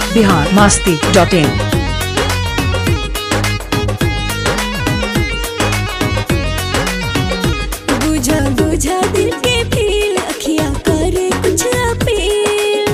Bihar Masti dot इन बुझा बुझा दिल के फील अखिया करे कुछ अपील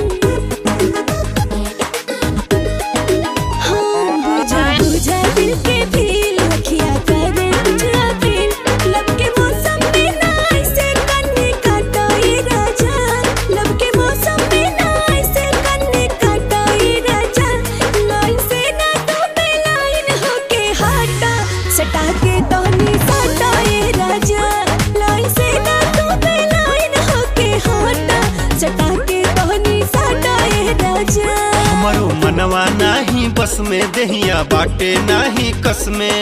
हाँ बुझा बुझा दिल के फील अखिया करे कुछ अपील लब के मौसम में ना ऐसे कन्ने काटा ये राजा लब के मौसम में ना ऐसे कन्ने काटा ये राजा लाइन से ना तो पे लाइन होके हाटा सटा के तोहनी साटा ये राजा लाइन से ना तो पे लाइन होके हाटा सटा के तोहनी साटा ये राजा हमारो मनवा नाही बस में दहिया बाटे नाही कस में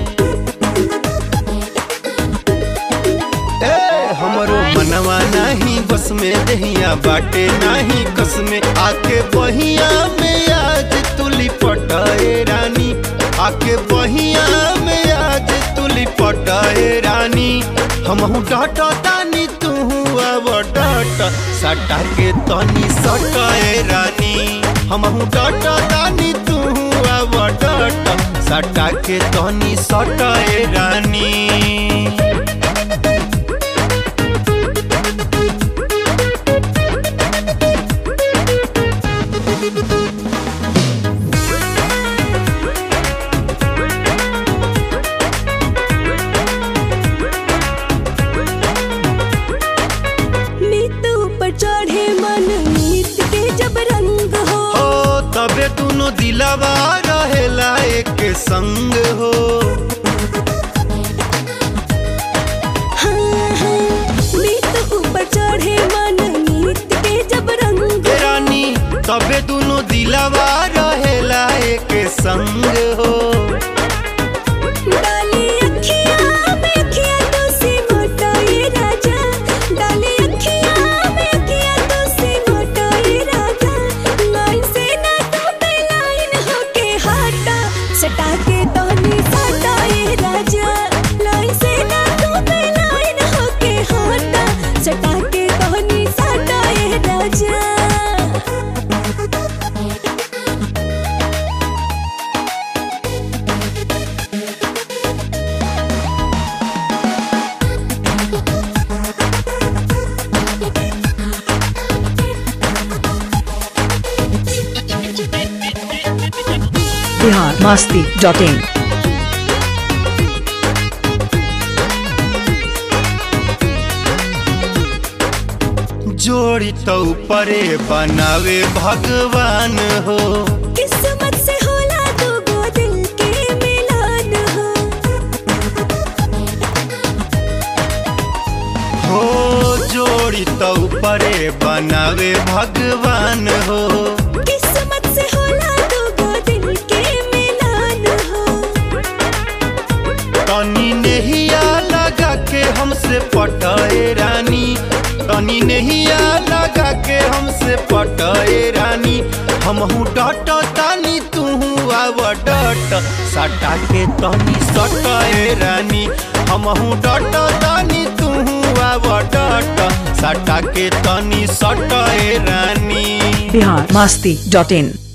ए हमारो मनवा नाही बस में दहिया बाटे नाही कस में आके बहिया में आज तुली पटाए रानी आके बहिया में आज तुली पटाए रानी हमहू डाटा तानी तू अब डाटा सटा के तनी सटाए रानी हमहू डाटा तानी तू अब डाटा सटा के तनी सटाए रानी नीत ऊपर चढ़े मन नीत के जब रंग हो हो तबे दोनों दिलावा रहेला एक संग हो हाँ, हाँ। नीत ऊपर चढ़े मन नीत के जब रंग हे रानी तबे दोनों दिलावा रहेला एक संग हो डाली अखियाँ में अखियाँ तो से मोटा ये राजा डाली अखियाँ में अखियाँ तो से मोटा ये राजा लाइन से ना तो पे लाइन होके हाटा सटा के तोहनी साटा ये राजा लाइन से ना तो पे लाइन होके हाटा सटा के तोहनी साटा ये राजा बिहार मास्ती डॉट इन जोड़ी तो परे बनावे भगवान हो किस्मत से होला दो गो दिल के मिलान हो हो जोड़ी तो परे बनावे भगवान हो किस्मत से होला दो गो दिल के मिलान हो तनी नहिया लगा के हमसे पटाए रानी तनी नहिया लगा के हमसे पटाए रानी हमहू डट तानी तू आव डट सटा के तनी सटाए रानी हमहू डट तानी तू आव डट सटा के तनी सटाए रानी बिहार मास्ती डॉट इन